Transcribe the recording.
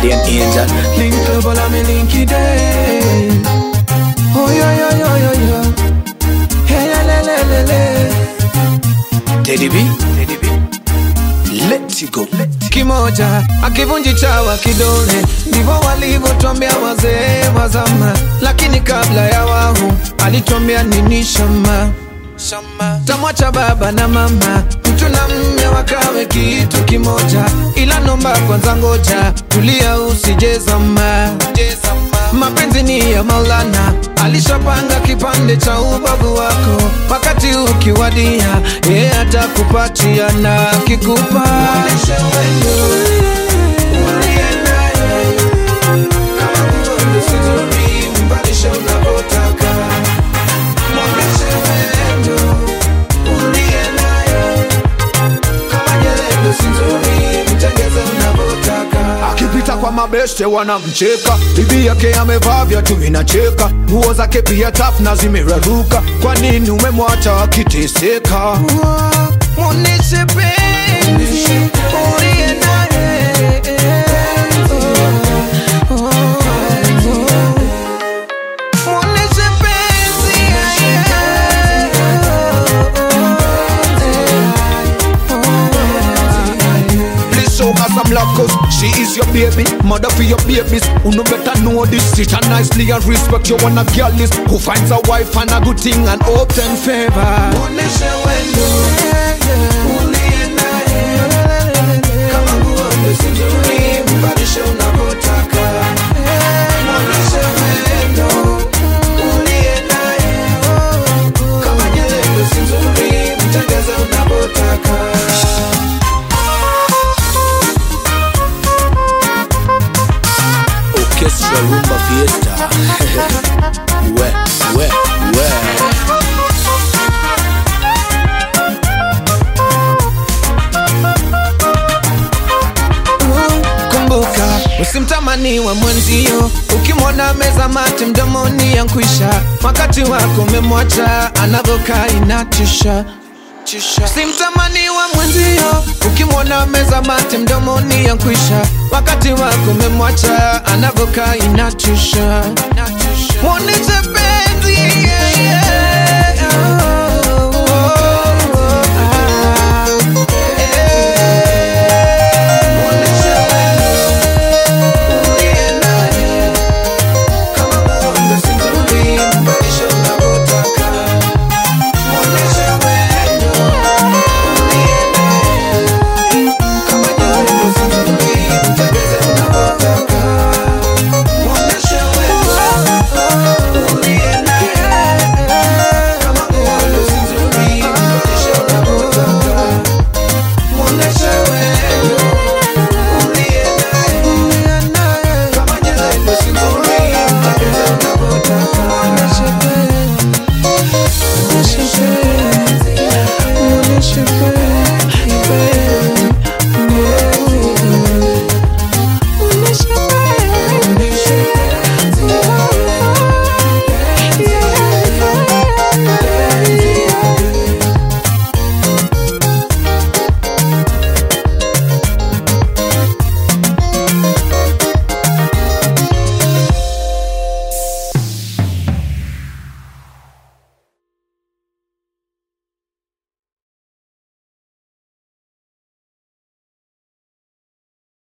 guardian angel. Link global, I'm a linky day. Oh, yo, yo, yo, yo, yo. Hey, le, le, le, le. Teddy B, Teddy B. Let you go. kimoja akivunji chawa kidole, ndivyo walivyotwambia wazee wa zama. Lakini kabla ya wahu alitwambia nini shama shama, tamwacha baba na mama, mtu na mme wakawe kitu kimoja, ila nomba kwanza ngoja, tulia usijezama mapenzi ni ya Maulana, alishapanga kipande cha ubavu wako, wakati ukiwadia, yeye atakupatia na kikupa akipita kwa mabeste wanamcheka bibi yake amevaa viatu vinacheka nguo zake pia tafu na zimeraruka kwa nini umemwacha akiteseka Muoneshe penzi uliye naye. Oh, oh, oh. Muoneshe penzi, Please show her some love cause she is your baby Mother for your babies Who no better know this Sit her nicely and respect you wanna girl list Who finds a wife and a good thing and obtain favor Muoneshe wendo uliye naye. Kama nguo nzuri, mbadilishe unavyotaka. Muoneshe wendo uliye naye. Kama nyelendo si nzuri, mtengeze unavyotaka. Orchestra Rumba Fiesta. we, we, we. kumbuka usimtamani wa mwenzio ukimwona meza mate mdomoni yankwisha wakati wako umemwacha anavyokaa inatisha simtamani wa mwenzio ukimwona meza mate mdomoni yankwisha wakati wako umemwacha anavyokaa inatisha mwoneshe penzi yeah, yeah.